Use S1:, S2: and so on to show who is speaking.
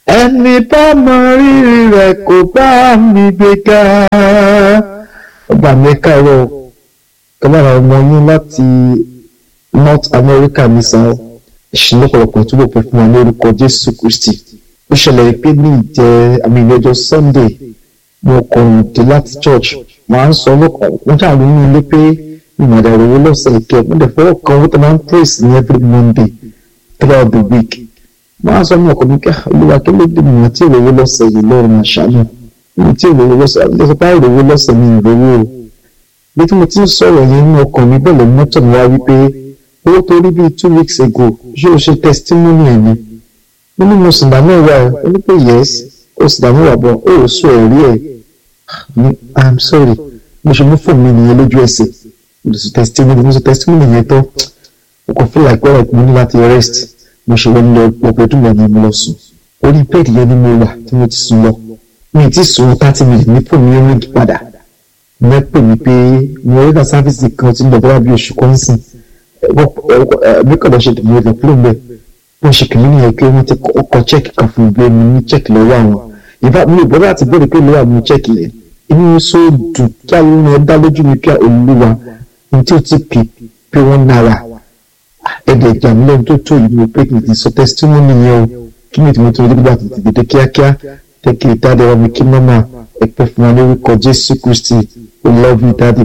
S1: ẹni bá mọ rírì rẹ̀ kò bá mi gbéga ọgbà mi káàárọ̀ ọlọ́run ọmọ yín láti North America ní sáà ìṣúná ọ̀pọ̀lọpọ̀ túbọ̀ pẹ́ fún wa lórúkọ Jésù Kristi ó ṣẹlẹ̀ pé ní ìjẹ́ àmì ìlẹ́jọ́ Sunday mo kàn dé láti church màá ń sọ lọ́kàn wọ́n ṣáà ló ní ilé pé ìmọ̀dà ìròwó lọ́sẹ̀ ìkẹ́ wọ́n dẹ̀ fọwọ́ kan wọ́n tó máa ń praise ní every Monday throughout the week màá sọ ní ọkọ̀ mi ká olúwa kí ló dé mìíràn tí ìròwó lọ́sẹ̀ yìí lọ́rùn àṣàyàn mi tí ìròwó lọ́sẹ̀ àti ìjọba ìròwó lọ́sẹ̀ mi ìròwó o bí tí mo ti ń sọ̀rọ̀ yẹn ní ọkàn mi bẹ̀rẹ̀ mọ́tò mi wá wípé owó tó rí bíi two weeks ago ṣé o ṣe testimony ẹ̀ ni mo ní mo sì dá mẹ́wàá ẹ̀ ó ní pé yes o sì dá mẹ́wàá bọ̀ ó ò sọ ẹ̀rí ẹ̀ ní i'm sorry mo ṣe mú fóònù mi nìyẹn lójú ẹsẹ̀ mo sì testimony mo sì testimony yẹn tán mo kàn feel like well mo ní láti rest mo ṣe wọ́n lọ ọ̀pọ̀ ọdún lọ́ni mo lọ sùn orí bẹ́ẹ̀dì yẹn ni mo wà tí mo ti sùn lọ mi ti sùn thirty minutes ní fóònù mi ring padà mo pè mí pé mo rí náà sáfíìsì kan tí ń lọ bọ́lá bí oṣù kan sìn mi kàn lọ ṣe tèmi lọ kúrò mbẹ bó ṣe kìíní nìyẹn pé wọ́n ti kọ chẹ́ẹ̀kì kan fún mi mi ní chẹ́ẹ̀kì lọ́wọ́ àwọn ìbá mi ò gbọ́dọ̀ àti bẹ́ẹ̀ pé lọ́wọ́ àwọn chẹ́ẹ̀kì yẹn inú mi so dùn kí àwọn ọmọ dá lójú mi pé olúwa ní tí ó ti pè pé wọ́n nára ẹ̀dẹ̀ ìjàmílẹ̀ tó tó yìí mo pé kì í sọ testimony yẹn o kí ni ìtumọ̀ tó ń dé tètè kíákíá tẹ́kì ìtàdé wa mi kí mọ́mà ẹ̀pẹ́ fún wa lórúkọ Jésù Kristi we love you daddy